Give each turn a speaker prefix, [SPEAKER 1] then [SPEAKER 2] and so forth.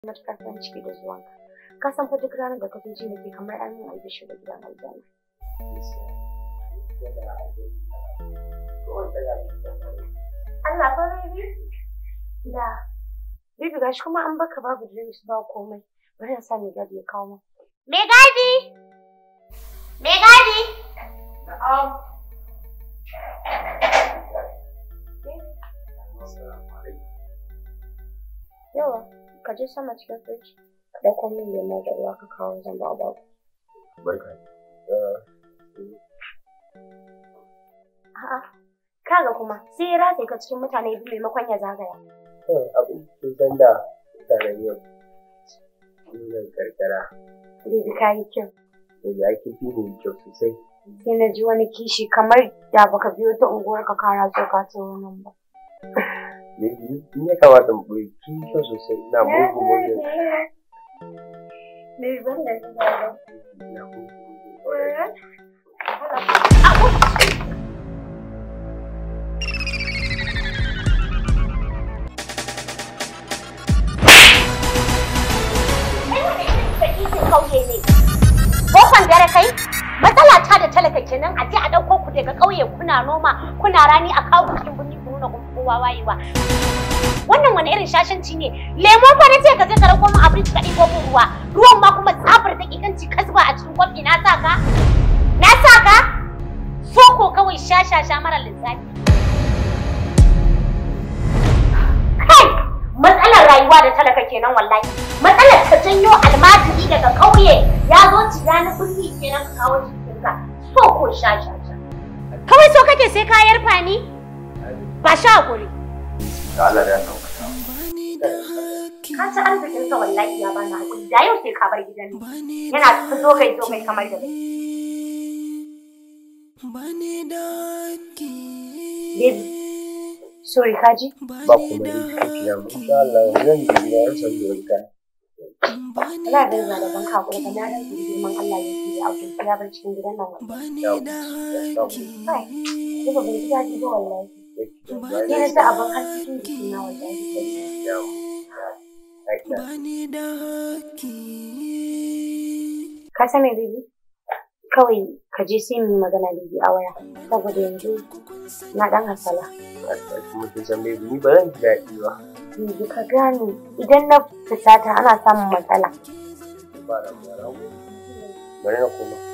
[SPEAKER 1] matuƙar farin ciki da zuwanka. Ka san fa duk ranar da ka zo ji nake kamar an yi albishir da gidan aljanna. Allah fa baby. Da. Baby gashi kuma an baka babu drinks ba komai. Bari na sa mai gadi ya kawo min.
[SPEAKER 2] Me gadi? Me gadi?
[SPEAKER 1] Na'am. Yawa, ka je sama cikin firiji. Ka ɗauko min lemo da ruwa ka kawo zan ba babu.
[SPEAKER 3] Barka.
[SPEAKER 1] A'a, kaga kuma sai ya ratse ka cikin mutane biyu maimakon ya zagaya.
[SPEAKER 3] Abin sun san da mutanen yau. Sunan karkara.
[SPEAKER 1] Bibi ka yi kyau.
[SPEAKER 3] Daga ake fi ne kyau sosai.
[SPEAKER 1] Sai na ji wani kishi kamar da baka biyo ta unguwar ka kara so ka ce wannan ba.
[SPEAKER 3] Ni ya kamata mu ɓoye kin kyau sosai. Ina mugun mugun.
[SPEAKER 1] Bibi ban da ba.
[SPEAKER 3] Ina mugun mugun.
[SPEAKER 2] kauye ne. Bofan dare kai? Matsala ta da talaka kenan a je a ɗauko ku daga ƙauye kuna noma kuna rani a kawo ku cikin birni ku nuna kun kowa wayewa. Wannan wani irin shashanci ne? Lemo fa na ce ka je ka rako min abin ka ɗibo min ruwa. Ruwan ma kuma tsabar daƙiƙanci ka zuba a cikin kofi na sa ka? Na sa ka? Soko kawai sha-sha-sha mara lissafi. Kai! Matsalar rayuwa da talaka kenan wallahi. Matsalar ka janyo almajiri daga ƙauye ya zo ciya na birni kenan ka kawo jikinka. So ko sha sha sha. Kawai so kake sai ka yarfa ni? Ba sha hakuri.
[SPEAKER 3] Da Allah ya sauka.
[SPEAKER 1] Ka ci arzikin sa wallahi ya bani hakuri. Da yau sai ka bar gidan nan. Yana ta zo kai zo kai kamar da bai. Baby, sorry kaji?
[SPEAKER 3] Ba kuma yi kafi na mu. Insha Allah zan ji gida ya san da wani kaya.
[SPEAKER 1] Ina da zuwa da ban hakuri ka na rage girman Allah ya fi ya aukin ya bar cikin gidan nan wallahi.
[SPEAKER 3] Ya ya samu.
[SPEAKER 1] Kai, ni ba ban ji daɗi ba wallahi. Ni na sa abin har cikin jikina wallahi.
[SPEAKER 3] Ya
[SPEAKER 1] Ka san me baby? Kawai ka je sai mu yi magana baby a waya. Saboda yanzu na ɗan hasala.
[SPEAKER 3] kuma kin san bai ni ba zan ji daɗi ba.
[SPEAKER 1] Baby ka gane idan na fusata ana samun matsala.
[SPEAKER 3] Ba da mu Bari na koma.